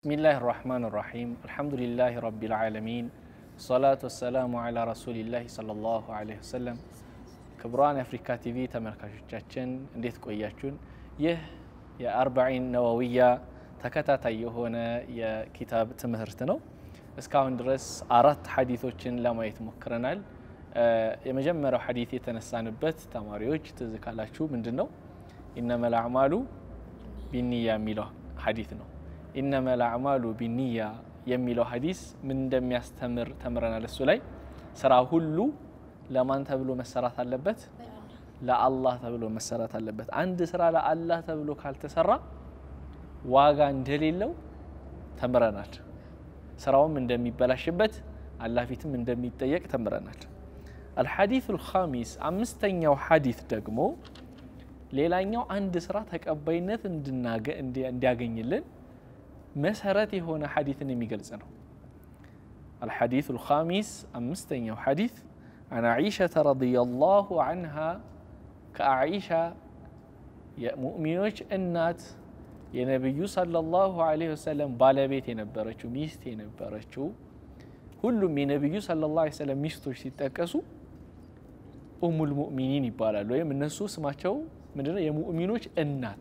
ብስሚላህ ራህማን ራሒም አልሐምዱሊላህ ረቢል ዓለሚን ሰላቱ ወሰላሙ ዓላ ረሱሊላህ ሰለላሁ ዓለይሂ ወሰለም። ክቡራን የአፍሪካ ቲቪ ተመልካቾቻችን እንዴት ቆያችሁን? ይህ የአርባዒን ነወዊያ ተከታታይ የሆነ የኪታብ ትምህርት ነው። እስካሁን ድረስ አራት ሐዲቶችን ለማየት ሞክረናል። የመጀመሪያው ሐዲት የተነሳንበት ተማሪዎች ትዝ ካላችሁ ምንድን ነው? ኢነመል አዕማሉ ቢኒያ የሚለው ሐዲት ነው። ኢነመል አዕማሉ ቢኒያ የሚለው ሐዲስ ምን እንደሚያስተምር ተምረናል። እሱ ላይ ስራ ሁሉ ለማን ተብሎ መሰራት አለበት? ለአላህ ተብሎ መሰራት አለበት። አንድ ስራ ለአላህ ተብሎ ካልተሰራ ዋጋ እንደሌለው ተምረናል። ስራውም እንደሚበላሽበት አላህ ፊትም እንደሚጠየቅ ተምረናል። አልሐዲሱ ልኻሚስ አምስተኛው ሐዲት ደግሞ ሌላኛው አንድ ስራ ተቀባይነት እንዲያገኝልን መሰረት የሆነ ሐዲትን የሚገልጽ ነው። አልሐዲሱ ልኻሚስ አምስተኛው ሐዲት አን ዓኢሸተ ረዲየላሁ አንሃ ከአኢሻ የሙእሚኖች እናት የነቢዩ ሰለላሁ ዐለይሂ ወሰለም ባለቤት የነበረችው ሚስት የነበረችው ሁሉም የነቢዩ ሰለላሁ ዐለይሂ ወሰለም ሚስቶች ሲጠቀሱ ኡሙል ሙእሚኒን ይባላሉ። ወይም እነሱ ስማቸው ምንድነው? የሙእሚኖች እናት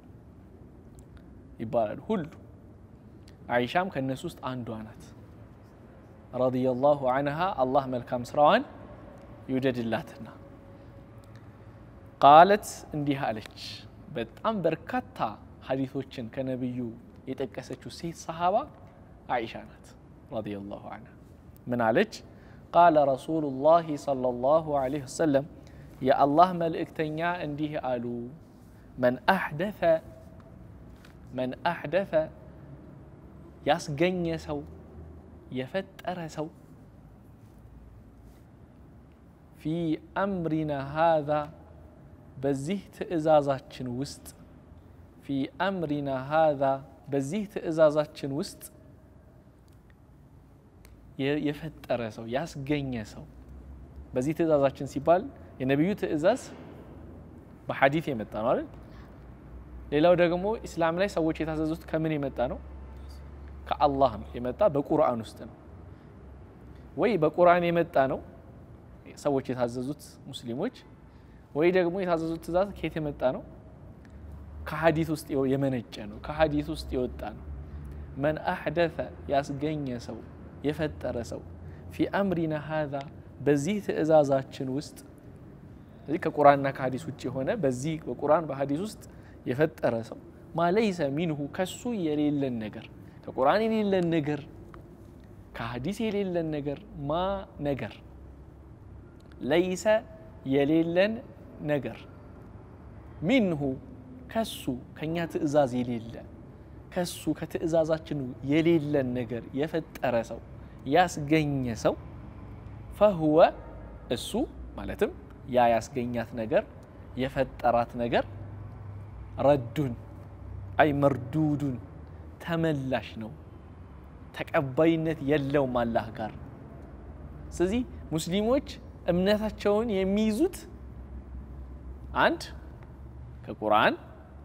ይባላሉ ሁሉ። አይሻም ከእነሱ ውስጥ አንዷ ናት። ረዲየላሁ አንሃ አላህ መልካም ስራዋን ይውደድላትና ቃለት እንዲህ አለች። በጣም በርካታ ሀዲቶችን ከነቢዩ የጠቀሰችው ሴት ሰሃባ አይሻ ናት ረዲየላሁ አንሃ። ምን አለች? ቃለ ረሱሉላሂ ሰለላሁ ዐለይሂ ወሰለም የአላህ መልእክተኛ እንዲህ አሉ። መን አሕደተ መን አሕደተ ያስገኘ ሰው የፈጠረ ሰው ፊ አምሪና ሃዛ በዚህ ትእዛዛችን ውስጥ ፊ አምሪና ሃዛ በዚህ ትእዛዛችን ውስጥ የፈጠረ ሰው ያስገኘ ሰው በዚህ ትእዛዛችን ሲባል የነቢዩ ትእዛዝ በሐዲት የመጣ ነው አይደል? ሌላው ደግሞ ኢስላም ላይ ሰዎች የታዘዙት ከምን የመጣ ነው? ከአላህ ነው የመጣ በቁርአን ውስጥ ነው ወይ በቁርአን የመጣ ነው ሰዎች የታዘዙት ሙስሊሞች፣ ወይ ደግሞ የታዘዙት ትእዛዝ ከየት የመጣ ነው? ከሐዲት ውስጥ የመነጨ ነው፣ ከሐዲት ውስጥ የወጣ ነው። መን አሕደተ ያስገኘ ሰው የፈጠረ ሰው ፊ አምሪና ሃዛ በዚህ ትእዛዛችን ውስጥ እዚህ ከቁርአንና ከሀዲስ ውጭ የሆነ በዚህ በቁርአን በሀዲስ ውስጥ የፈጠረ ሰው ማለይሰ ሚንሁ ከሱ የሌለን ነገር ከቁርአን የሌለን ነገር ከሀዲስ የሌለን ነገር ማ ነገር ለይሰ የሌለን ነገር ሚንሁ ከሱ ከኛ ትእዛዝ የሌለ ከሱ ከትእዛዛችን የሌለን ነገር የፈጠረ ሰው ያስገኘ ሰው ፈህወ እሱ ማለትም ያ ያስገኛት ነገር የፈጠራት ነገር ረዱን አይ መርዱዱን ተመላሽ ነው፣ ተቀባይነት የለውም አላህ ጋር። ስለዚህ ሙስሊሞች እምነታቸውን የሚይዙት አንድ ከቁርአን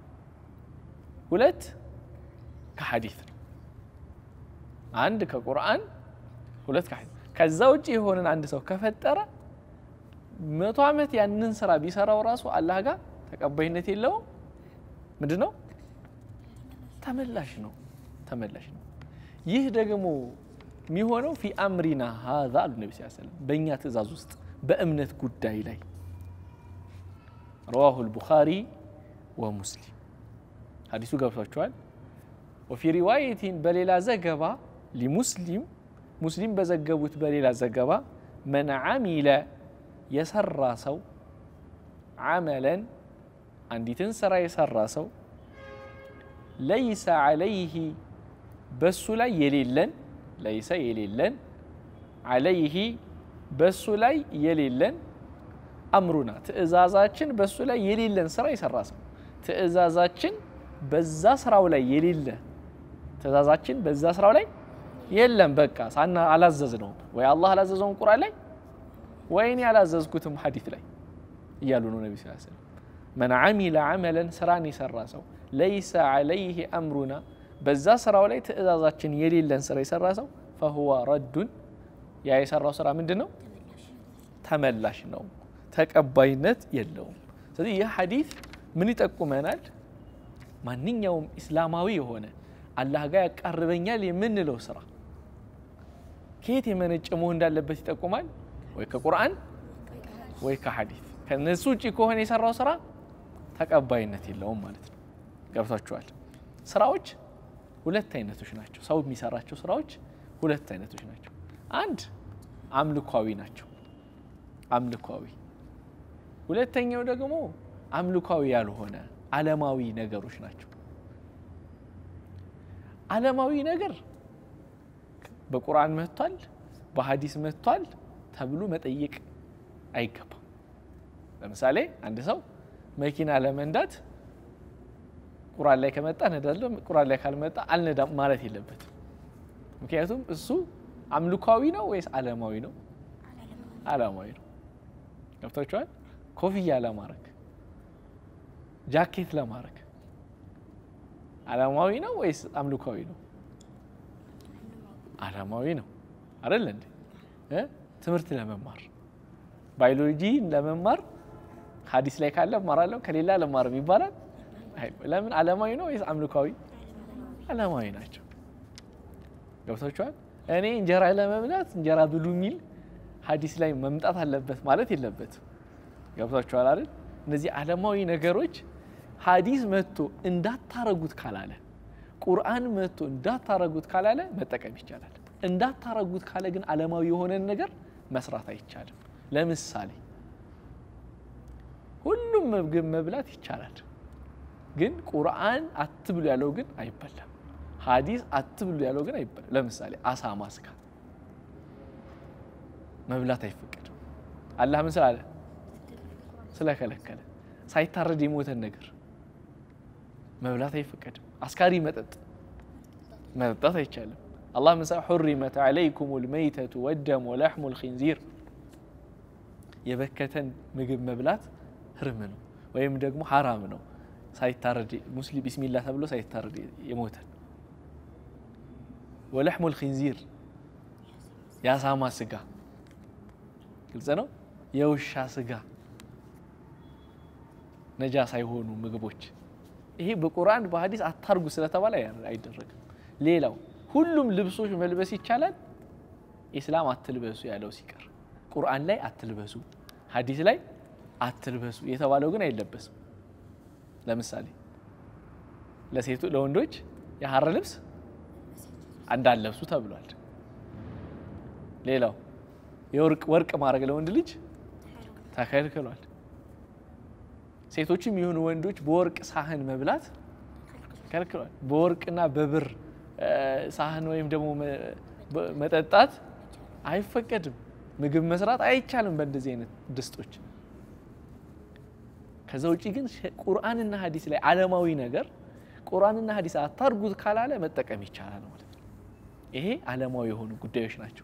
ሁለት ከሐዲት ነው። አንድ ከቁርአን ሁለት ከሐዲት ከዛ ውጭ የሆነን አንድ ሰው ከፈጠረ መቶ ዓመት ያንን ስራ ቢሰራው ራሱ አላህ ጋር ተቀባይነት የለውም። ምንድን ነው? ተመላሽ ነው፣ ተመላሽ ነው። ይህ ደግሞ የሚሆነው ፊ አምሪና ሀዛ አሉ ነቢ ስ ሰለም በእኛ ትእዛዝ ውስጥ በእምነት ጉዳይ ላይ ረዋሁ ልቡኻሪ ወሙስሊም ሀዲሱ ገብቷቸዋል። ወፊ ሪዋየቲን በሌላ ዘገባ ሊሙስሊም ሙስሊም በዘገቡት በሌላ ዘገባ መን ዓሚለ የሰራ ሰው ዓመለን አንዲትን ስራ የሰራ ሰው ለይሰ ዓለይህ በሱ ላይ የሌለን ለይሰ የሌለን ዓለይህ በሱ ላይ የሌለን አምሩና ትእዛዛችን በሱ ላይ የሌለን ስራ የሰራ ሰው ትእዛዛችን በዛ ስራው ላይ የሌለ ትእዛዛችን በዛ ስራው ላይ የለም። በቃ ሳና አላዘዝ ነው ወይ አላህ አላዘዘውን ቁርአን ላይ ወይ እኔ አላዘዝኩትም ሐዲት ላይ እያሉ ነው ነቢ ስ ሰለም። መን ዓሚለ ዓመለን ስራን የሰራ ሰው ለይሰ ዓለይህ አምሩና በዛ ስራው ላይ ትእዛዛችን የሌለን ስራ የሰራ ሰው ፈሁዋ ረዱን ያ የሰራው ስራ ምንድን ነው? ተመላሽ ነው፣ ተቀባይነት የለውም። ስለዚህ ይህ ሐዲስ ምን ይጠቁመናል? ማንኛውም ኢስላማዊ የሆነ አላህ ጋር ያቃርበኛል የምንለው ስራ ከየት የመነጨ መሆን እንዳለበት ይጠቁማል። ወይ ከቁርአን ወይ ከሐዲስ። ከነሱ ውጭ ከሆነ የሰራው ስራ ተቀባይነት የለውም ማለት ነው። ገብቷችኋል? ስራዎች ሁለት አይነቶች ናቸው። ሰው የሚሰራቸው ስራዎች ሁለት አይነቶች ናቸው። አንድ አምልኳዊ ናቸው፣ አምልኳዊ። ሁለተኛው ደግሞ አምልኳዊ ያልሆነ ዓለማዊ ነገሮች ናቸው። ዓለማዊ ነገር በቁርአን መጥቷል፣ በሀዲስ መጥቷል ተብሎ መጠየቅ አይገባም። ለምሳሌ አንድ ሰው መኪና ለመንዳት ቁርአን ላይ ከመጣ ነዳለሁ፣ ቁርአን ላይ ካልመጣ አልነዳም ማለት የለበትም። ምክንያቱም እሱ አምልኳዊ ነው ወይስ ዓለማዊ ነው? ዓለማዊ ነው። ገብቷችኋል? ኮፍያ ለማድረግ ጃኬት ለማድረግ ዓለማዊ ነው ወይስ አምልኳዊ ነው? ዓለማዊ ነው አይደል እንዴ? ትምህርት ለመማር ባዮሎጂ ለመማር ሀዲስ ላይ ካለ እማራለሁ ከሌላ አልማርም ይባላል። ለምን? ዓለማዊ ነው ወይስ አምልኳዊ? ዓለማዊ ናቸው። ገብቷችኋል? እኔ እንጀራ ለመብላት እንጀራ ብሉ የሚል ሀዲስ ላይ መምጣት አለበት ማለት የለበትም። ገብቷችኋል አይደል? እነዚህ ዓለማዊ ነገሮች ሀዲስ መጥቶ እንዳታረጉት ካላለ ቁርአን መጥቶ እንዳታረጉት ካላለ መጠቀም ይቻላል። እንዳታረጉት ካለ ግን ዓለማዊ የሆነን ነገር መስራት አይቻልም። ለምሳሌ ሁሉም ምግብ መብላት ይቻላል፣ ግን ቁርአን አትብሉ ያለው ግን አይበላም። ሀዲስ አትብሉ ያለው ግን አይበላም። ለምሳሌ አሳማ ስጋ መብላት አይፈቀድም። አላህ ምን ስላለ ስለከለከለ ሳይታረድ የሞተን ነገር መብላት አይፈቀድም። አስካሪ መጠጥ መጠጣት አይቻልም። አላህ ምሳ ሑሪመት ዓለይኩም ልመይተቱ ወደም ወለሕሙ ልኪንዚር የበከተን ምግብ መብላት ህርም ነው ወይም ደግሞ ሐራም ነው። ሳይታረድ ሙስሊም ቢስሚላህ ተብሎ ሳይታረድ የሞተን ወለሕሙ ልኪንዚር የአሳማ ስጋ ግልጽ ነው። የውሻ ስጋ ነጃ ሳይሆኑ ምግቦች ይሄ በቁርአን በሀዲስ አታርጉ ስለተባለ አይደረግም። ሌላው ሁሉም ልብሶች መልበስ ይቻላል፣ ኢስላም አትልበሱ ያለው ሲቀር ቁርአን ላይ አትልበሱ፣ ሀዲስ ላይ አትልበሱ የተባለው ግን አይለበስም። ለምሳሌ ለሴቱ ለወንዶች የሀረ ልብስ እንዳለብሱ ተብሏል። ሌላው የወርቅ ወርቅ ማድረግ ለወንድ ልጅ ተከልክሏል። ሴቶችም የሆኑ ወንዶች በወርቅ ሳህን መብላት ከልክሏል። በወርቅና በብር ሳህን ወይም ደግሞ መጠጣት አይፈቀድም። ምግብ መስራት አይቻልም በእንደዚህ አይነት ድስቶች። ከዛ ውጭ ግን ቁርአንና ሀዲስ ላይ ዓለማዊ ነገር ቁርአንና ሀዲስ አታርጉት ካላለ መጠቀም ይቻላል ማለት ነው። ይሄ ዓለማዊ የሆኑ ጉዳዮች ናቸው።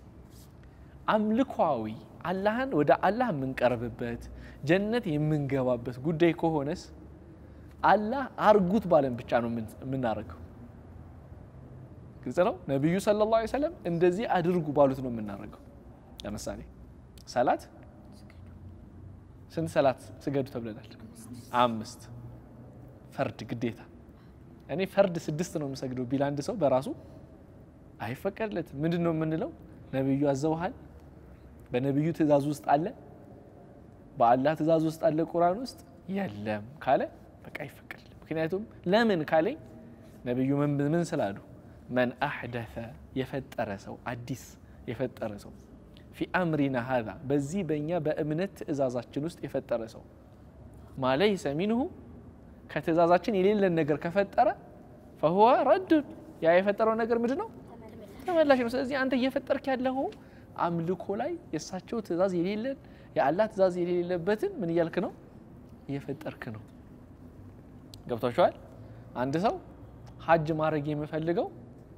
አምልኳዊ አላህን ወደ አላህ የምንቀርብበት ጀነት የምንገባበት ጉዳይ ከሆነስ አላህ አርጉት ባለን ብቻ ነው የምናደርገው። ግልጽ ነው። ነቢዩ ሰለላሁ ዐለይሂ ወሰለም እንደዚህ አድርጉ ባሉት ነው የምናደርገው። ለምሳሌ ሰላት ስንት ሰላት ስገዱ ተብለናል? አምስት ፈርድ ግዴታ። እኔ ፈርድ ስድስት ነው የምሰግደው ቢል አንድ ሰው በራሱ አይፈቀድለትም። ምንድን ነው የምንለው? ነቢዩ አዘውሃል፣ በነቢዩ ትእዛዝ ውስጥ አለ፣ በአላህ ትእዛዝ ውስጥ አለ፣ ቁርአን ውስጥ የለም ካለ በቃ አይፈቀድልም። ምክንያቱም ለምን ካለኝ ነቢዩ ምን ስላሉ መን አሕደተ የፈጠረ ሰው አዲስ የፈጠረ ሰው ፊ አምሪና ሀዛ በዚህ በእኛ በእምነት ትእዛዛችን ውስጥ የፈጠረ ሰው ማለይሰ ሚንሁ ከትእዛዛችን የሌለን ነገር ከፈጠረ ፈሁወ ረዱን ያ የፈጠረው ነገር ምንድን ነው? ተመላሽ ነው። ስለዚህ አንተ እየፈጠርክ ያለው አምልኮ ላይ የእሳቸው ትእዛዝ የሌለን የአላህ ትእዛዝ የሌለበትን ምን እያልክ ነው? እየፈጠርክ ነው። ገብቷችኋል? አንድ ሰው ሀጅ ማድረግ የምፈልገው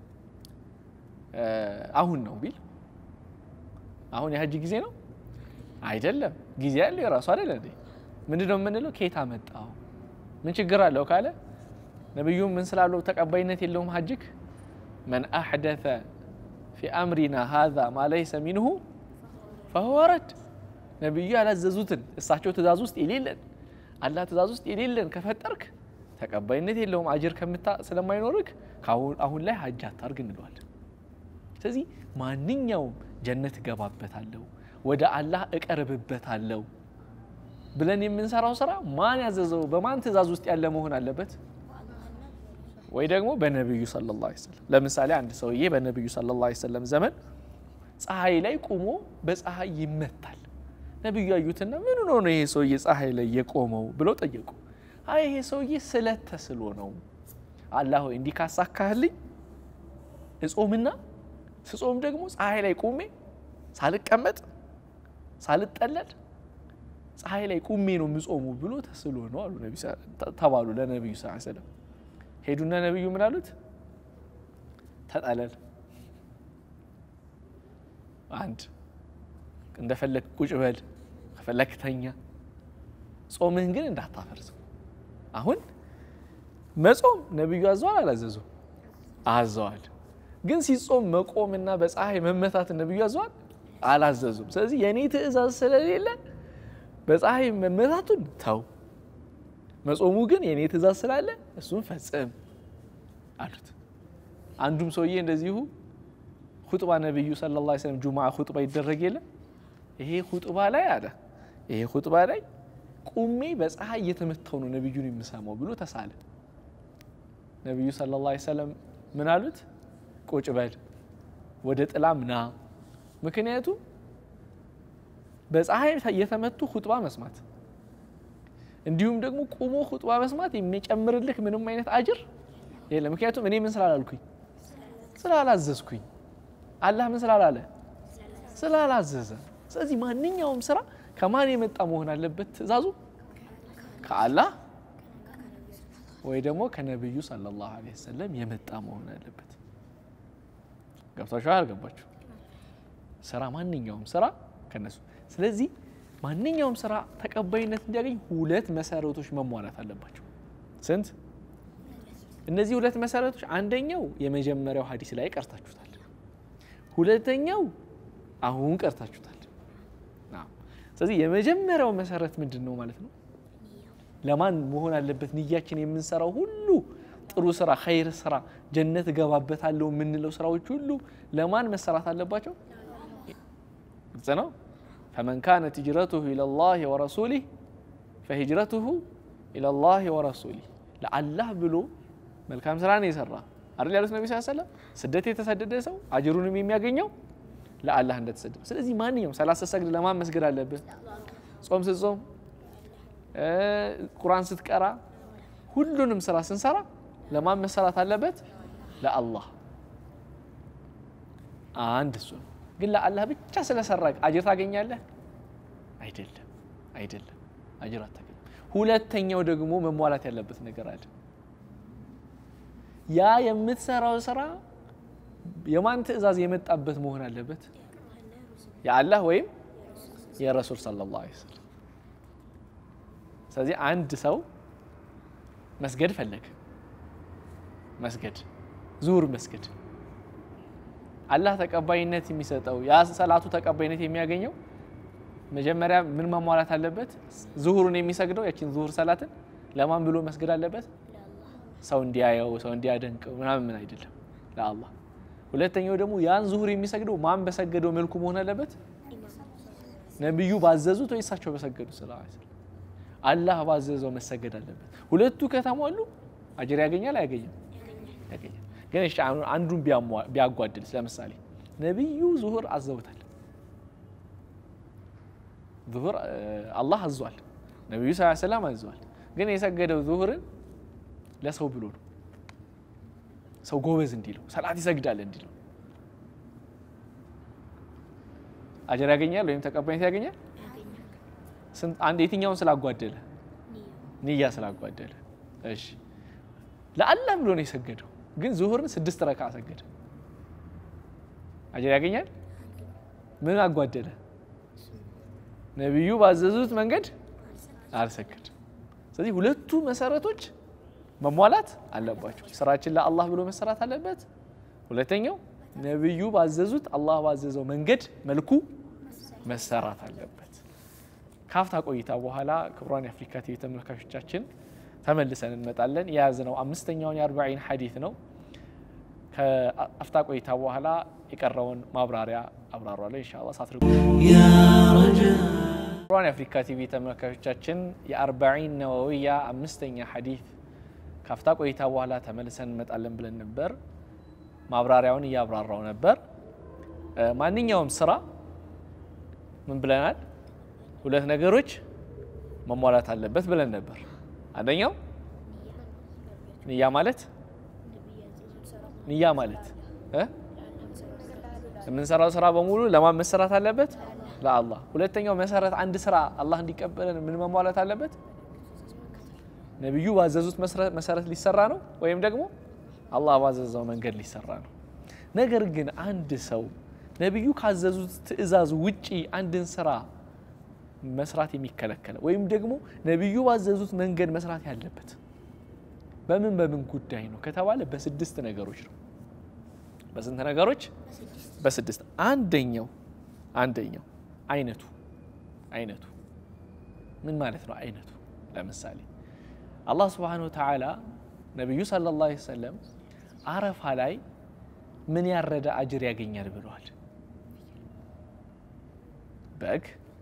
አሁን ነው ቢል አሁን የሀጅ ጊዜ ነው አይደለም። ጊዜ ያለው የራሱ አይደለ እንዴ? ምንድን ነው የምንለው? ከየት አመጣው? ምን ችግር አለው ካለ ነቢዩ ምን ስላለው ተቀባይነት የለውም ሀጅክ መን አሕደተ ፊ አምሪና ሃዛ ማ ለይሰ ሚንሁ ፈሁወ ረድ ነቢዩ ያላዘዙትን እሳቸው ትእዛዝ ውስጥ የሌለን አላህ ትእዛዝ ውስጥ የሌለን ከፈጠርክ ተቀባይነት የለውም አጅር ከምታ ስለማይኖርክ አሁን ላይ ሀጅ አታርግ እንለዋለን። ስለዚህ ማንኛውም ጀነት እገባበታለሁ ወደ አላህ እቀርብበታለሁ ብለን የምንሰራው ስራ ማን ያዘዘው በማን ትእዛዝ ውስጥ ያለ መሆን አለበት? ወይ ደግሞ በነቢዩ ሰለላሁ ዐለይሂ ወሰለም። ለምሳሌ አንድ ሰውዬ በነቢዩ ሰለላሁ ዐለይሂ ወሰለም ዘመን ፀሐይ ላይ ቁሞ በፀሐይ ይመታል። ነቢዩ ያዩትና ምን ሆኖ ነው ይሄ ሰውዬ ፀሐይ ላይ የቆመው ብለው ጠየቁ። አይ ይሄ ሰውዬ ስለት ተስሎ ነው። አላህ ሆይ እንዲህ ካሳካህልኝ እጾምና ስጾም ደግሞ ፀሐይ ላይ ቁሜ ሳልቀመጥ ሳልጠለል ፀሐይ ላይ ቁሜ ነው የምጾሙ ብሎ ተስሎ ነው አሉ ተባሉ ለነቢዩ ስ ሰለም። ሄዱና ነቢዩ ምን አሉት? ተጠለል፣ አንድ እንደፈለግ ቁጭ በል፣ ከፈለግ ተኛ፣ ጾምህን ግን እንዳታፈርሰው። አሁን መጾም ነቢዩ አዘዋል አላዘዙ? አዘዋል። ግን ሲጾም መቆምና በፀሐይ መመታት ነቢዩ አዘዋል አላዘዙም። ስለዚህ የእኔ ትእዛዝ ስለሌለ በፀሐይ መመታቱን ተው፣ መጾሙ ግን የእኔ ትእዛዝ ስላለ እሱን ፈጽም አሉት። አንዱም ሰውዬ እንደዚሁ ሁጥባ ነቢዩ ሰለላሁ ዐለይሂ ወሰለም ጁምዓ ሁጥባ ይደረግ የለ ይሄ ሁጥባ ላይ አለ ይሄ ሁጥባ ላይ ቁሜ በፀሐይ እየተመታው ነው ነቢዩን የምሰማው ብሎ ተሳለ። ነቢዩ ሰለላሁ ዐለይሂ ወሰለም ምን አሉት? ቁጭ በል ወደ ጥላም ና። ምክንያቱም በፀሐይ እየተመቱ ሁጥባ መስማት እንዲሁም ደግሞ ቁሞ ሁጥባ መስማት የሚጨምርልህ ምንም አይነት አጅር የለም። ምክንያቱም እኔ ምን ስላላልኩኝ ስላላዘዝኩኝ፣ አላህ ምን ስላላለ ስላላዘዘ። ስለዚህ ማንኛውም ስራ ከማን የመጣ መሆን አለበት? ትእዛዙ ከአላህ ወይ ደግሞ ከነቢዩ ሰለላሁ ዐለይሂ ወሰለም የመጣ መሆን አለበት። ገብቷችኋል? አልገባችሁ? ስራ ማንኛውም ስራ ከነሱ ስለዚህ ማንኛውም ስራ ተቀባይነት እንዲያገኝ ሁለት መሰረቶች መሟላት አለባቸው። ስንት? እነዚህ ሁለት መሰረቶች አንደኛው የመጀመሪያው ሀዲስ ላይ ቀርታችሁታል። ሁለተኛው አሁን ቀርታችሁታል። ስለዚህ የመጀመሪያው መሰረት ምንድን ነው ማለት ነው? ለማን መሆን አለበት ንያችን? የምንሰራው ሁሉ ጥሩ ስራ፣ ኸይር ስራ፣ ጀነት እገባበታለሁ የምንለው ስራዎች ሁሉ ለማን መሰራት አለባቸው? ግልጽ ነው። ፈመን ካነት ሂጅረቱሁ ኢለላሂ ወረሱሊህ ፈሂጅረቱሁ ኢለላሂ ወረሱሊህ ለአላህ ብሎ መልካም ስራ ነው የሰራ አይደል ያሉት ነቢ ስ ሰለም ስደት የተሰደደ ሰው አጅሩንም የሚያገኘው ለአላህ እንደተሰደደ። ስለዚህ ማንኛውም ሰላት ስትሰግድ ለማን መስገድ አለብህ? ጾም ስትጾም፣ ቁርአን ስትቀራ፣ ሁሉንም ስራ ስንሰራ ለማን መሰራት አለበት? ለአላህ። አንድ እሱ ነው። ግን ለአላህ ብቻ ስለሰራ አጅር ታገኛለህ? አይደለም፣ አይደለም፣ አጅር አታገኝም። ሁለተኛው ደግሞ መሟላት ያለበት ነገር አለ። ያ የምትሰራው ስራ የማን ትእዛዝ የመጣበት መሆን አለበት? የአላህ ወይም የረሱል ሰለላሁ ዐለይሂ ወሰለም። ስለዚህ አንድ ሰው መስገድ ፈለገ፣ መስገድ ዙሁር መስገድ አላህ ተቀባይነት የሚሰጠው ያ ሰላቱ ተቀባይነት የሚያገኘው መጀመሪያ ምን ማሟላት አለበት? ዙሁሩን የሚሰግደው ያችን ዙሁር ሰላትን ለማን ብሎ መስገድ አለበት? ሰው እንዲያየው ሰው እንዲያደንቀው ምናምን ምን አይደለም፣ ለአላህ። ሁለተኛው ደግሞ ያን ዙሁር የሚሰግደው ማን በሰገደው መልኩ መሆን አለበት? ነቢዩ ባዘዙት ወይ እሳቸው በሰገዱት ስለ አላህ ባዘዘው መሰገድ አለበት። ሁለቱ ከተሟሉ አጅር ያገኛል አያገኝም? ያገኛል። ግን እሺ አንዱን ቢያጓድልስ? ለምሳሌ ነቢዩ ዙሁር አዘውታል። ዙሁር አላህ አዟል፣ ነቢዩ ስ ሰላም አዘዋል። ግን የሰገደው ዙሁርን ለሰው ብሎ ነው። ሰው ጎበዝ እንዲለው ሰላት ይሰግዳል እንዲለው አጀር ያገኛል ወይም ተቀባይነት ያገኛል። አንድ የትኛውን ስላጓደለ? ንያ ስላጓደለ። እሺ ለአላህ ብሎ ነው የሰገደው፣ ግን ዙሁርን ስድስት ረካ ሰገደ። አጀር ያገኛል? ምን አጓደለ? ነቢዩ ባዘዙት መንገድ አልሰገድም። ስለዚህ ሁለቱ መሰረቶች መሟላት አለባቸው። ስራችን ለአላህ ብሎ መሰራት አለበት። ሁለተኛው ነቢዩ ባዘዙት አላህ ባዘዘው መንገድ መልኩ መሰራት አለበት። ካፍታ ቆይታ በኋላ ክቡራን የአፍሪካ ቲቪ ተመልካቾቻችን ተመልሰን እንመጣለን። የያዝነው አምስተኛውን የአርባዒን ሐዲት ነው። ከአፍታ ቆይታ በኋላ የቀረውን ማብራሪያ አብራሯለሁ ኢንሻአላህ ሳትርቁ። ክቡራን የአፍሪካ ቲቪ ተመልካቾቻችን የአርባዒን ነወዊያ አምስተኛ ሐዲት ካፍታ ቆይታ በኋላ ተመልሰን እንመጣለን ብለን ነበር። ማብራሪያውን እያብራራው ነበር። ማንኛውም ስራ ምን ብለናል? ሁለት ነገሮች መሟላት አለበት ብለን ነበር። አንደኛው ንያ ማለት ንያ ማለት እ የምንሰራው ስራ በሙሉ ለማን መሰራት አለበት? ለአላህ። ሁለተኛው መሰረት አንድ ስራ አላህ እንዲቀበለን ምን መሟላት አለበት? ነቢዩ ባዘዙት መሰረት ሊሰራ ነው ወይም ደግሞ አላህ ባዘዘው መንገድ ሊሰራ ነው። ነገር ግን አንድ ሰው ነቢዩ ካዘዙት ትዕዛዝ ውጪ አንድን ስራ መስራት የሚከለከለ ወይም ደግሞ ነቢዩ ባዘዙት መንገድ መስራት ያለበት በምን በምን ጉዳይ ነው ከተባለ በስድስት ነገሮች ነው። በስንት ነገሮች? በስድስት አንደኛው አንደኛው አይነቱ አይነቱ ምን ማለት ነው? አይነቱ ለምሳሌ አላህ ስብሓነሁ ወተዓላ ነቢዩ ሰለላሁ ዐለይሂ ወሰለም አረፋ ላይ ምን ያረደ አጅር ያገኛል ብለዋል። በግ፣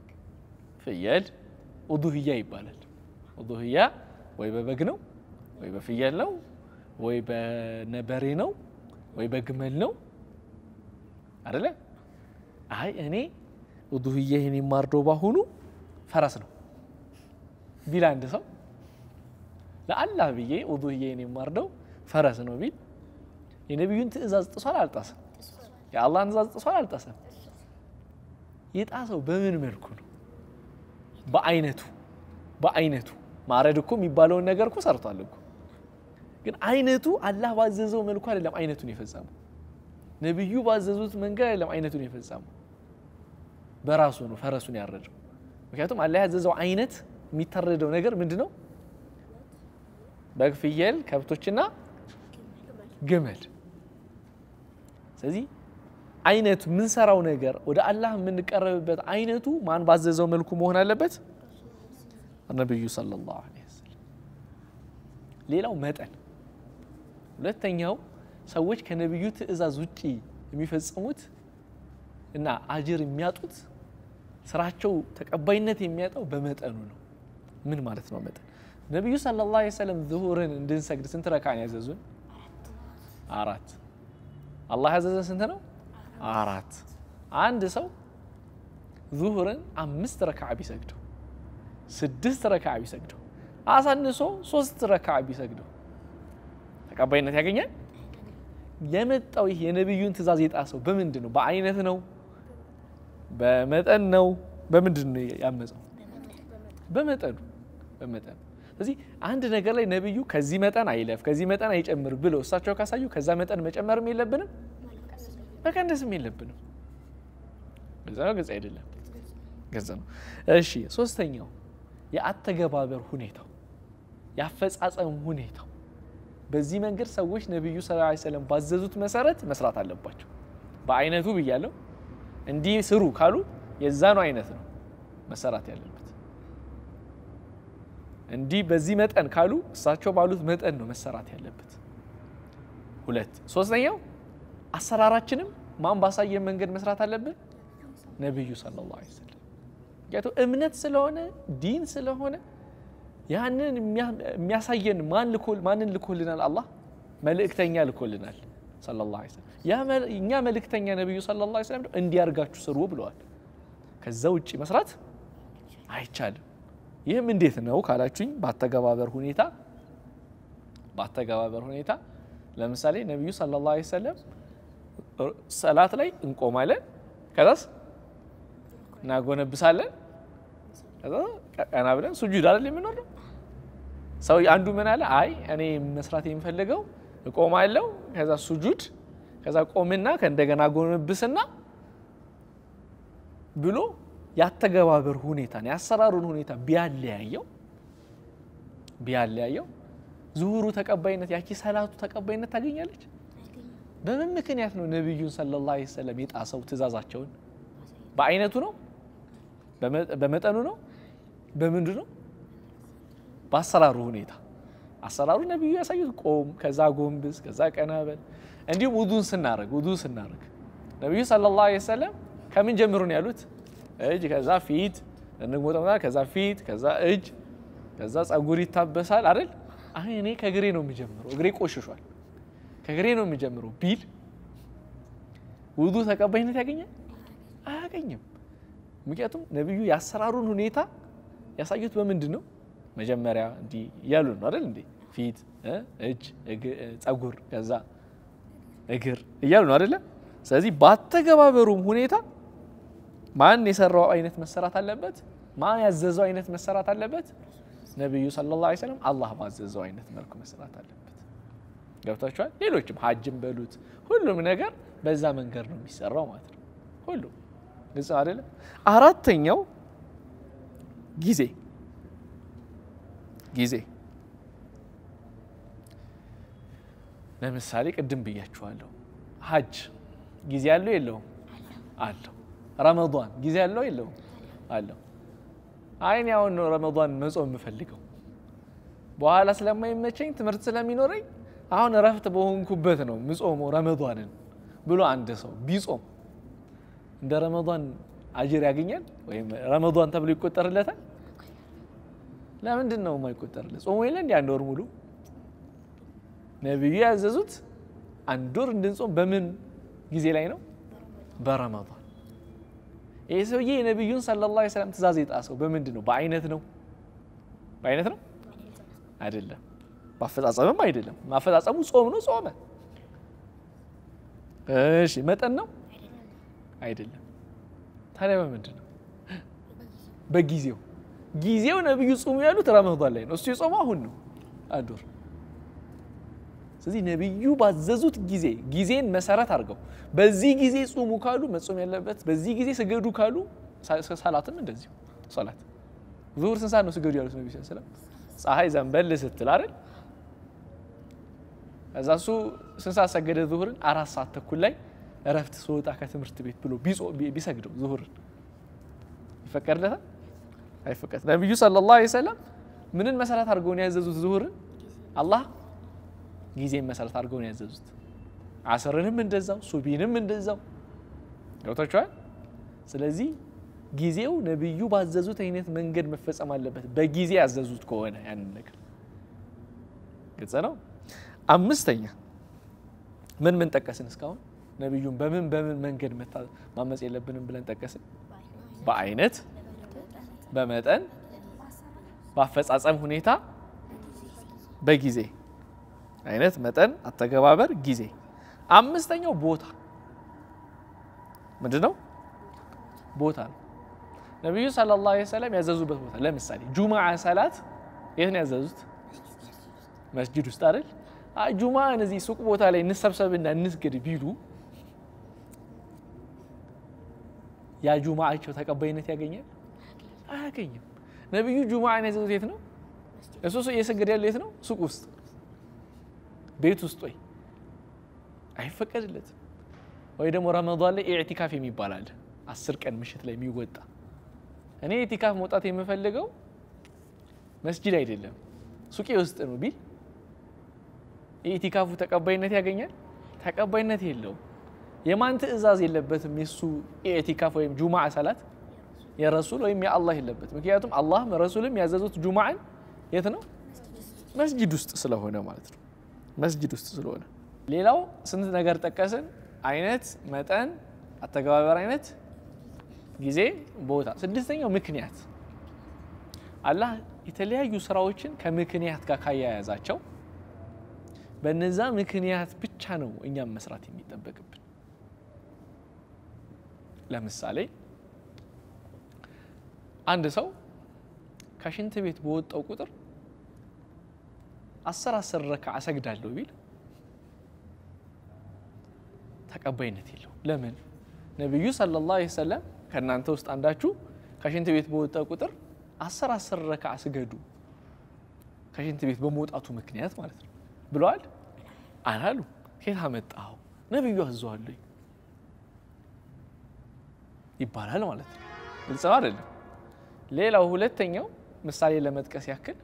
ፍየል፣ ኡዱህያ ይባላል። ኡዱህያ ወይ በበግ ነው ወይ በፍየል ነው ወይ በነበሬ ነው ወይ በግመል ነው አደለ? አይ እኔ ኡዱህያ ይህን የማርደው ባሁኑ ፈረስ ነው ቢል አንድ ሰው ለአላህ ብዬ ኡዱህዬን የማርደው ፈረስ ነው ቢል የነቢዩን ትእዛዝ ጥሷል አልጣሰም? የአላህን ትእዛዝ ጥሷል አልጣሰም? የጣሰው በምን መልኩ ነው? በአይነቱ በአይነቱ ማረድ እኮ የሚባለውን ነገር እኮ ሰርቷል እኮ ግን አይነቱ አላህ ባዘዘው መልኩ አይደለም አይነቱን የፈጸመው ነቢዩ ባዘዙት መንገድ አይደለም አይነቱን የፈጸመው በራሱ ነው ፈረሱን ያረደው ምክንያቱም አላህ ያዘዘው አይነት የሚታረደው ነገር ምንድን ነው በግ ፍየል ከብቶችና ግመል ስለዚህ አይነቱ የምንሰራው ነገር ወደ አላህ የምንቀረብበት አይነቱ ማን ባዘዘው መልኩ መሆን አለበት ነቢዩ ሰለላሁ ዐለይሂ ወሰለም ሌላው መጠን ሁለተኛው ሰዎች ከነቢዩ ትእዛዝ ውጪ የሚፈጽሙት እና አጅር የሚያጡት ስራቸው ተቀባይነት የሚያጣው በመጠኑ ነው ምን ማለት ነው መጠን ነቢዩ ሰለላሁ ዐለይሂ ወሰለም ዙሁርን እንድንሰግድ ስንት ረካን ያዘዙን አራት አላህ ያዘዘን ስንት ነው አራት አንድ ሰው ዙሁርን አምስት ረካዓ ቢሰግደው ስድስት ረካዓ ቢሰግደው አሳንሶ ሶስት ረካዓ ቢሰግደው ተቀባይነት ያገኛል የመጣው ይህ የነቢዩን ትእዛዝ የጣሰው በምንድን ነው በአይነት ነው በመጠን ነው በምንድን ነው ያመፀው በመጠኑ በመጠኑ ስለዚህ አንድ ነገር ላይ ነቢዩ ከዚህ መጠን አይለፍ ከዚህ መጠን አይጨምር ብለው እሳቸው ካሳዩ ከዛ መጠን መጨመርም የለብንም መቀነስም የለብንም ግልጽ ነው ግልጽ አይደለም ግልጽ ነው እሺ ሶስተኛው የአተገባበር ሁኔታው የአፈጻጸም ሁኔታው በዚህ መንገድ ሰዎች ነቢዩ ስ ሰለም ባዘዙት መሰረት መስራት አለባቸው በአይነቱ ብያለው እንዲህ ስሩ ካሉ የዛኑ አይነት ነው መሰራት ያለበት እንዲህ በዚህ መጠን ካሉ እሳቸው ባሉት መጠን ነው መሰራት ያለበት ሁለት ሶስተኛው አሰራራችንም ማን ባሳየን መንገድ መስራት አለብን ነቢዩ ሰለላሁ ዐለይሂ ወሰለም ምክንያቱም እምነት ስለሆነ ዲን ስለሆነ ያንን የሚያሳየን ማንን ልኮልናል አላህ መልእክተኛ ልኮልናል ሰለላሁ ዐለይሂ ወሰለም እኛ መልእክተኛ ነቢዩ ሰለላሁ ዐለይሂ ወሰለም እንዲያርጋችሁ ስሩ ብለዋል ከዛ ውጭ መስራት አይቻልም ይህም እንዴት ነው ካላችሁኝ በአተገባበር ሁኔታ በአተገባበር ሁኔታ ለምሳሌ ነቢዩ ሰለላሁ ዐለይሂ ወሰለም ሰላት ላይ እንቆማለን ከዛስ እናጎነብሳለን ከዛ ቀና ብለን ሱጁድ አይደል የምንወርደው ሰው አንዱ ምን አለ አይ እኔ መስራት የሚፈልገው እቆማለሁ ከዛ ሱጁድ ከዛ ቆምና ከእንደገና ጎነብስና ብሎ ያተገባበር ሁኔታ የአሰራሩን ሁኔታ ቢያለያየው ቢያለያየው ዙሁሩ ተቀባይነት ያቺ ሰላቱ ተቀባይነት ታገኛለች? በምን ምክንያት ነው ነቢዩን ሰለላሁ ዐለይሂ ወሰለም የጣሰው ትእዛዛቸውን? በአይነቱ ነው? በመጠኑ ነው? በምንድን ነው? በአሰራሩ ሁኔታ አሰራሩ ነቢዩ ያሳዩት ቆም፣ ከዛ ጎንብስ፣ ከዛ ቀናበል። እንዲሁም ውዱን ስናደርግ ውዱ ስናደርግ ነቢዩ ሰለላሁ ዐለይሂ ወሰለም ከምን ጀምሩ ነው ያሉት? እጅ፣ ከዛ ፊት እንግሞጠ፣ ከዛ ፊት፣ ከዛ እጅ፣ ከዛ ጸጉር ይታበሳል አይደል? አሁን እኔ ከእግሬ ነው የሚጀምረው፣ እግሬ ቆሽሿል፣ ከእግሬ ነው የሚጀምረው ቢል ውዱ ተቀባይነት ያገኛል? አያገኝም። ምክንያቱም ነቢዩ የአሰራሩን ሁኔታ ያሳዩት በምንድን ነው? መጀመሪያ እንዲህ እያሉ ነው አይደል እንዴ? ፊት፣ እጅ፣ ጸጉር ከዛ እግር እያሉ ነው አይደለ? ስለዚህ ባተገባበሩም ሁኔታ ማን የሰራው አይነት መሰራት አለበት? ማን ያዘዘው አይነት መሰራት አለበት? ነቢዩ ሰለላሁ ዐለይሂ ወሰለም አላህ ባዘዘው አይነት መልኩ መሰራት አለበት። ገብታችኋል? ሌሎችም ሀጅም በሉት ሁሉም ነገር በዛ መንገድ ነው የሚሰራው ማለት ነው። ሁሉም ግልጽ አይደለም። አራተኛው ጊዜ ጊዜ ለምሳሌ ቅድም ብያችኋለሁ። ሀጅ ጊዜ ያለው የለውም? አለው። ረመዷን ጊዜ ያለው የለውም? አለው። አይን ያውን ነው ረመዷን መጾም የምፈልገው በኋላ ስለማይመቸኝ ትምህርት ስለሚኖረኝ አሁን እረፍት በሆንኩበት ነው ምጾመው ረመዷንን ብሎ አንድ ሰው ቢጾም እንደ ረመዷን አጅር ያገኛል ወይም ረመዷን ተብሎ ይቆጠርለታል? ለምንድን ነው የማይቆጠርለት? ጾሙ የለ እንዲ አንድ ወር ሙሉ ነቢዩ ያዘዙት አንድ ወር እንድንጾም በምን ጊዜ ላይ ነው? በረመዷን። ይህ ሰውዬ የነቢዩን ሰለላሁ ዐለይሂ ወሰለም ትእዛዝ የጣሰው በምንድን ነው? በአይነት ነው? በአይነት ነው አይደለም። በአፈጻጸምም አይደለም። ማፈጻጸሙ ጾም ነው፣ ጾመ። እሺ መጠን ነው አይደለም። ታዲያ በምንድን ነው? በጊዜው ጊዜው ነቢዩ ጾሙ ያሉት ረመዷን ላይ ነው። እሱ የጾመው አሁን ነው አንድ ወር። ስለዚህ ነቢዩ ባዘዙት ጊዜ ጊዜን መሰረት አድርገው በዚህ ጊዜ ጾሙ ካሉ መጾም ያለበት በዚህ ጊዜ ስገዱ ካሉ ሰላትም እንደዚሁ ሰላት ዙሁር ስንት ሰዓት ነው ስገዱ ያሉት ነቢ ስለም ፀሐይ ዘንበል ስትል አይደል እዛ እሱ ስንት ሰዓት ሰገደ ዙሁርን አራት ሰዓት ተኩል ላይ እረፍት ስወጣ ከትምህርት ቤት ብሎ ቢሰግደው ዙሁርን ይፈቀድለታል አይፈቀድ ነቢዩ ሰለላሁ ዐለይሂ ወሰለም ምንን መሰረት አድርገው ነው ያዘዙት ዙሁርን አላህ ጊዜን መሰረት አድርገው ነው ያዘዙት አስርንም እንደዛው ሱቢንም እንደዛው ገብታችኋል ስለዚህ ጊዜው ነቢዩ ባዘዙት አይነት መንገድ መፈጸም አለበት በጊዜ ያዘዙት ከሆነ ያንን ነገር ግልጽ ነው አምስተኛ ምን ምን ጠቀስን እስካሁን ነቢዩን በምን በምን መንገድ ማመፅ የለብንም ብለን ጠቀስን በአይነት በመጠን በአፈጻጸም ሁኔታ በጊዜ አይነት መጠን አተገባበር ጊዜ አምስተኛው ቦታ ምንድን ነው ቦታ ነው ነቢዩ ሰለላሁ ዐለይሂ ወሰለም ያዘዙበት ቦታ ለምሳሌ ጁማዓ ሰላት የት ነው ያዘዙት መስጅድ ውስጥ አይደል ጁማዓ እነዚህ ሱቅ ቦታ ላይ እንሰብሰብና እንስግድ ቢሉ ያ ጁማዓቸው ተቀባይነት ያገኛል አያገኝም ነቢዩ ጁማዓን ያዘዙት የት ነው እሱ እየሰገደ ያለው የት ነው ሱቅ ውስጥ ቤት ውስጥ ወይ አይፈቀድለትም ወይ ደግሞ ረመዷን ላይ ኢዕቲካፍ የሚባል አለ አስር ቀን ምሽት ላይ የሚወጣ እኔ ኢዕቲካፍ መውጣት የምፈልገው መስጂድ አይደለም ሱቄ ውስጥ ነው ቢል ኢዕቲካፉ ተቀባይነት ያገኛል ተቀባይነት የለውም የማን ትእዛዝ የለበትም የሱ ኢዕቲካፍ ወይም ጁማዓ ሰላት የረሱል ወይም የአላህ የለበት ምክንያቱም አላህም ረሱልም ያዘዙት ጁማዓን የት ነው መስጂድ ውስጥ ስለሆነ ማለት ነው መስጂድ ውስጥ ስለሆነ ሌላው ስንት ነገር ጠቀስን አይነት መጠን አተገባበር አይነት ጊዜ ቦታ ስድስተኛው ምክንያት አላህ የተለያዩ ስራዎችን ከምክንያት ጋር ካያያዛቸው በነዛ ምክንያት ብቻ ነው እኛም መስራት የሚጠበቅብን ለምሳሌ አንድ ሰው ከሽንት ቤት በወጣው ቁጥር አስር አስር ረካ አሰግዳለሁ ቢል ተቀባይነት የለው ለምን ነቢዩ ሰለላሁ ዐለይሂ ወሰለም ከእናንተ ውስጥ አንዳችሁ ከሽንት ቤት በወጣ ቁጥር አስር አስር ረካ ስገዱ ከሽንት ቤት በመውጣቱ ምክንያት ማለት ነው ብለዋል አላሉ። ከየት አመጣኸው? ነቢዩ አዘዋል ይባላል ማለት ነው። ግልጽ ነው አይደለም? ሌላው ሁለተኛው ምሳሌ ለመጥቀስ ያክል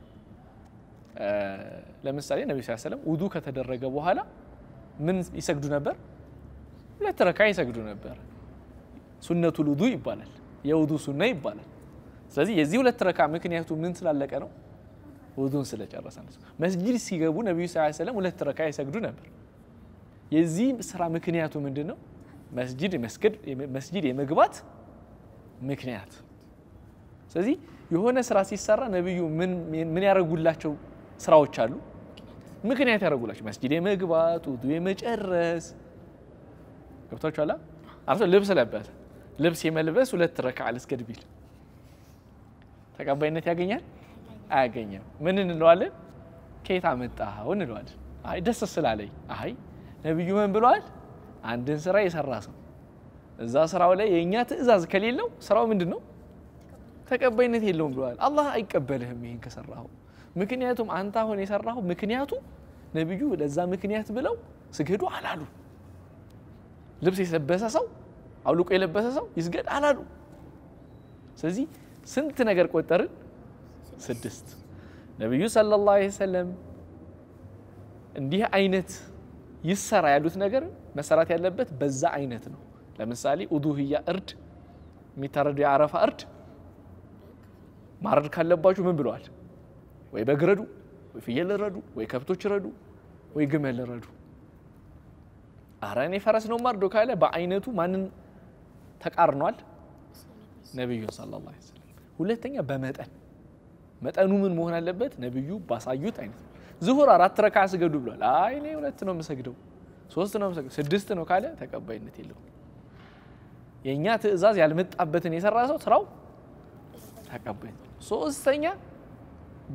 ለምሳሌ ነቢ ስ ሰለም ውዱ ከተደረገ በኋላ ምን ይሰግዱ ነበር? ሁለት ረካ ይሰግዱ ነበር። ሱነቱል ውዱ ይባላል፣ የውዱ ሱና ይባላል። ስለዚህ የዚህ ሁለት ረካ ምክንያቱ ምን ስላለቀ ነው? ውዱን ስለጨረሰ ነው። መስጂድ ሲገቡ ነቢዩ ስ ሰለም ሁለት ረካ ይሰግዱ ነበር። የዚህ ስራ ምክንያቱ ምንድን ነው? መስጂድ መስጂድ የመግባት ምክንያት። ስለዚህ የሆነ ስራ ሲሰራ ነቢዩ ምን ያደረጉላቸው ስራዎች አሉ? ምክንያት ያደረጉላቸው መስጂድ የመግባት ውዱ የመጨረስ ገብቷችኋል። አርሶ ልብስ ለበሰ። ልብስ የመልበስ ሁለት ረካ ልስገድ ቢል ተቀባይነት ያገኛል? አያገኘም። ምን እንለዋለን? ከየት አመጣኸው እንለዋለን። አይ ደስ ስላለኝ። አይ ነቢዩ ምን ብለዋል? አንድን ስራ የሰራ ሰው እዛ ስራው ላይ የእኛ ትዕዛዝ ከሌለው ስራው ምንድን ነው? ተቀባይነት የለውም ብለዋል። አላህ አይቀበልህም ይህን ከሰራኸው። ምክንያቱም አንተ አሁን የሰራኸው ምክንያቱ ነቢዩ ለዛ ምክንያት ብለው ስገዱ አላሉ። ልብስ የለበሰ ሰው አውልቆ የለበሰ ሰው ይስገድ አላሉ። ስለዚህ ስንት ነገር ቆጠርን? ስድስት። ነቢዩ ሰለላሁ ዐለይሂ ወሰለም እንዲህ አይነት ይሰራ ያሉት ነገር መሰራት ያለበት በዛ አይነት ነው። ለምሳሌ ኡዱህያ እርድ የሚታረደው የአረፋ እርድ ማረድ ካለባችሁ ምን ብለዋል? ወይ በግ ረዱ፣ ወይ ፍየል ረዱ፣ ወይ ከብቶች ረዱ፣ ወይ ግመል ረዱ። አረ እኔ ፈረስ ነው ማርዶ ካለ በአይነቱ ማንን ተቃርኗል? ነቢዩን ሰለላሁ ዐለይሂ ወሰለም። ሁለተኛ በመጠን መጠኑ ምን መሆን አለበት? ነቢዩ ባሳዩት አይነት ነው። ዝሁር አራት ረካ ስገዱ ብሏል። አይ እኔ ሁለት ነው የምሰግደው፣ ሶስት ነው የምሰግደው፣ ስድስት ነው ካለ ተቀባይነት የለውም። የእኛ ትዕዛዝ ያልመጣበትን የሰራ ሰው ስራው ተቀባይነት። ሶስተኛ በ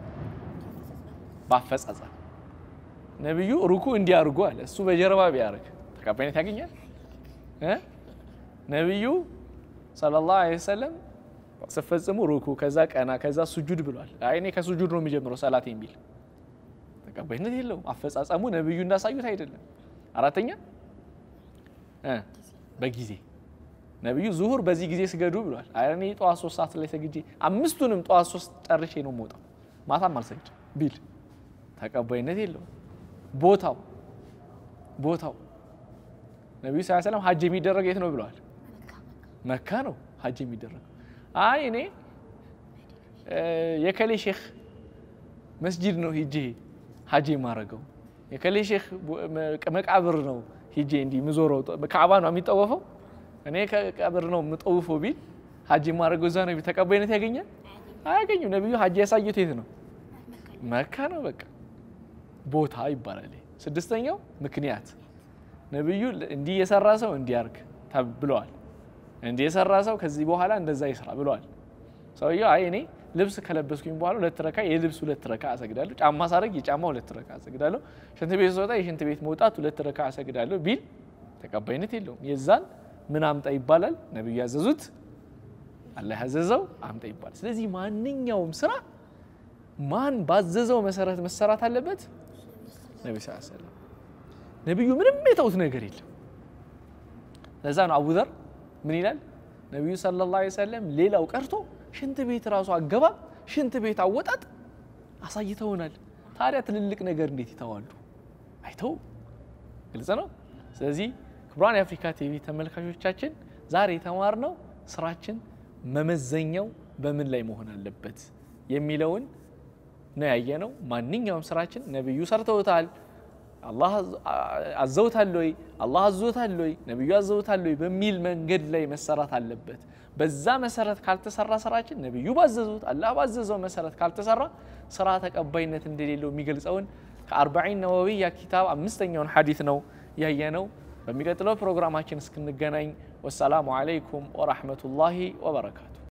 በአፈጻጸም ነቢዩ ሩኩ እንዲያርጉ አለ። እሱ በጀርባ ቢያደርግ ተቀባይነት ያገኛል? ነቢዩ ሰለላሁ ዐለይሂ ወሰለም ስፈጽሙ ሩኩ፣ ከዛ ቀና፣ ከዛ ሱጁድ ብሏል። አይ እኔ ከሱጁድ ነው የሚጀምረው ሰላት የሚል ተቀባይነት የለውም። አፈጻጸሙ ነቢዩ እንዳሳዩት አይደለም። አራተኛ በጊዜ ነቢዩ ዙሁር በዚህ ጊዜ ስገዱ ብሏል። አይ እኔ ጠዋት ሶስት ሰዓት ላይ ሰግጄ አምስቱንም ጠዋት ሶስት ጨርሼ ነው የምወጣው ማታም አልሰግድ ቢል ተቀባይነት የለውም። ቦታው ቦታው ነቢዩ ስ ሰለም ሀጅ የሚደረግ የት ነው ብለዋል? መካ ነው ሀጅ የሚደረግ። አይ እኔ የከሌ ሼክ መስጂድ ነው ሂጄ ሀጅ የማረገው የከሌ ሼክ መቃብር ነው ሂጄ እንዲህ ምዞረው ከአባ ነው የሚጠወፈው እኔ ከቀብር ነው የምጠውፈው ቢል ሀጅ የማረገው እዛ ነው ተቀባይነት ያገኛል? አያገኝም። ነቢዩ ሀጅ ያሳዩት የት ነው? መካ ነው። በቃ ቦታ ይባላል። ስድስተኛው ምክንያት ነቢዩ እንዲህ የሰራ ሰው እንዲያርግ ብለዋል። እንዲህ የሰራ ሰው ከዚህ በኋላ እንደዛ ይስራ ብለዋል። ሰውየው አይ እኔ ልብስ ከለበስኩኝ በኋላ ሁለት ረካ የልብስ ሁለት ረካ አሰግዳለሁ፣ ጫማ ሳረግ የጫማ ሁለት ረካ አሰግዳለሁ፣ ሽንት ቤት ስወጣ የሽንት ቤት መውጣት ሁለት ረካ አሰግዳለሁ ቢል ተቀባይነት የለውም። የዛን ምን አምጣ ይባላል? ነቢዩ ያዘዙት አላህ ያዘዘው አምጣ ይባላል። ስለዚህ ማንኛውም ስራ ማን ባዘዘው መሰረት መሰራት አለበት። ነቢ ስ ሰለም ነቢዩ ምንም የተውት ነገር የለም። ለዛ ነው አቡዘር ምን ይላል ነቢዩ ሰለላሁ ዐለይሂ ወሰለም ሌላው ቀርቶ ሽንት ቤት ራሱ አገባብ፣ ሽንት ቤት አወጣጥ አሳይተውናል። ታዲያ ትልልቅ ነገር እንዴት ይተዋሉ? አይተው ግልጽ ነው። ስለዚህ ክቡራን የአፍሪካ ቲቪ ተመልካቾቻችን ዛሬ የተማርነው ስራችን መመዘኛው በምን ላይ መሆን አለበት የሚለውን ነው ያየነው። ማንኛውም ስራችን ነቢዩ ሰርተውታል፣ አላህ አዘውታል ወይ አላህ አዞታል ወይ ነቢዩ አዘውታል ወይ በሚል መንገድ ላይ መሰራት አለበት። በዛ መሰረት ካልተሰራ ስራችን ነቢዩ ባዘዙት አላህ ባዘዘው መሰረት ካልተሰራ ስራ ተቀባይነት እንደሌለው የሚገልጸውን ከአርባዒን ነወዊያ ኪታብ አምስተኛውን ሐዲት ነው ያየነው። በሚቀጥለው ፕሮግራማችን እስክንገናኝ ወሰላሙ አለይኩም ወራህመቱላሂ ወበረካቱ።